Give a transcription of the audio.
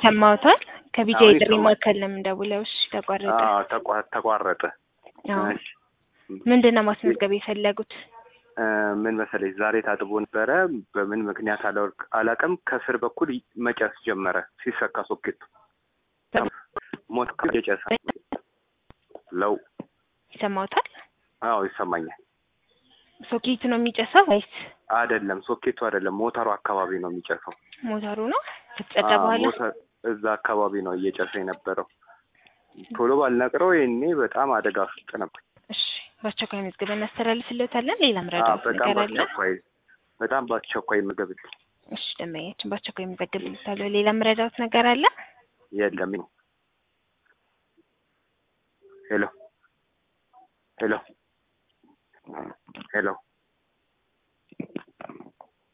ይሰማዎታል? ከቢጃ አሁን የጥሪ ይሰማል። ማዕከል ነው የምንደውለው። እሺ ተቋረጠ። አዎ ተቋ- ተቋረጠ። አዎ እሺ ምንድን ነው ማስመዝገብ የፈለጉት? እ፣ ምን መሰለኝ ዛሬ ታጥቦ ነበረ። በምን ምክንያት አላወቅ- አላውቅም። ከስር በኩል ይ- መጨስ ጀመረ ሲሰካ ሶኬቱ ሞት የጨሰ ለው ይሰማዎታል? አዎ ይሰማኛል። ሶኬቱ ነው የሚጨሰው ወይስ አይደለም ሶኬቱ አይደለም ሞተሩ አካባቢ ነው የሚጨሰው። ሞተሩ ነው? ከተጸዳ አዎ፣ በኋላ ሞተር እዛ አካባቢ ነው እየጨሰ የነበረው። ቶሎ ባልነቅረው ይሄኔ በጣም አደጋ ውስጥ ነበር። እሺ በአስቸኳይ መዝገብ እናስተላልፍልዎታለን። ሌላ አዎ፣ ምረዳት በጣም ነገር አለ? በአስቸኳይ በጣም በአስቸኳይ ምግብ እሺ ደንበኛችን በአስቸኳይ መዘግብልዎታለሁ። ሌላ ምረዳት ነገር አለ? የለም። ሄሎ ሄሎ ሄሎ